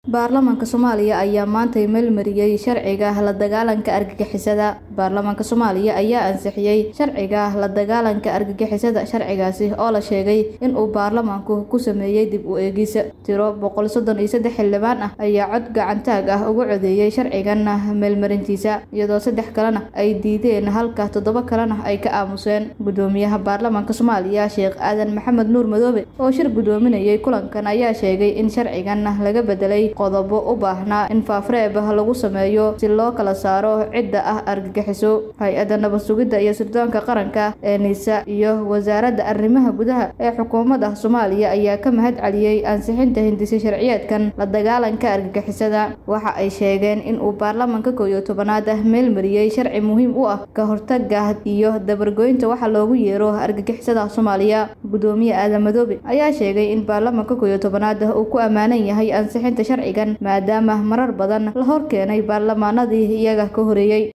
baarlamaanka soomaaliya ayaa maantay meelmariyey sharciga la dagaalanka argagixisada baarlamaanka soomaaliya ayaa ansixiyey sharciga la dagaalanka argagixisada sharcigaasi oo la sheegay in uu baarlamaanku ku sameeyey dib u eegis tiro boqol soddon iyo saddex xildhibaan ah ayaa cod gacantaag ah ugu codeeyey sharcigan meelmarintiisa iyadoo saddex kalena ay diideen halka toddoba kalena ay ka aamuseen gudoomiyaha baarlamaanka soomaaliya sheekh aadan maxamed nuur madoobe oo shir gudoominayay kulankan ayaa sheegay in sharcigan laga bedelay qodobo u baahnaa in faafreeb lagu sameeyo si loo kala saaro cidda ah argagixiso hay-adda nabad sugidda iyo sirdoonka qaranka ee nisa iyo wasaaradda arrimaha gudaha ee xukuumadda soomaaliya ayaa ka mahad celiyey ansixinta hindisi sharciyeedkan la dagaalanka argagixisada waxa ay sheegeen in uu baarlamaanka kow iyo tobanaad meel mariyey sharci muhiim u ah ka hortaga iyo dabargoynta waxa loogu yeero argagixisada soomaaliya gudoomiye aadan madoobe ayaa sheegay in baarlamaanka kow iyo tobanaad uu ku ammaanan yahay ansixinta sharcigan maadaama marar badan la hor keenay baarlamaanadii iyaga ka horeeyey